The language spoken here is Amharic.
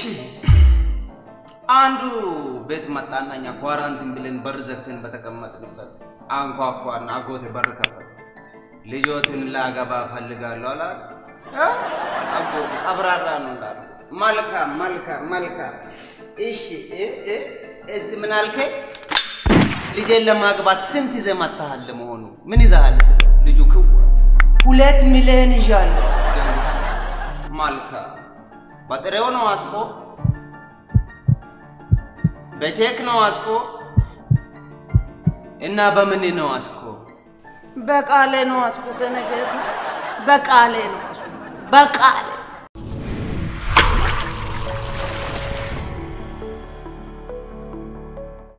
አንዱ ቤት መጣና እኛ ኳራንቲን ብለን በር ዘግተን በተቀመጥንበት አንኳኳና አጎቴ በር ከፈተ። ልጆትን ላገባ ፈልጋለሁ አላለ። እ? አጎቴ ቀብራራ ነው እንዳለ። መልካም መልካም መልካም። እሺ እ እ እስቲ ምን አልከኝ? ልጄን ለማግባት ስንት ይዘህ መጥተሃል? ለመሆኑ ምን ይዘሃል? ስለ ልጁ ክው ሁለት ሚሊዮን ይዣለሁ። መልካም በጥሬው ነው አስቆ በቼክ ነው አስቆ እና በምን ነው አስቆ? በቃሌ ነው አስቆ። ተነገር በቃሌ ነው አስቆ። በቃሌ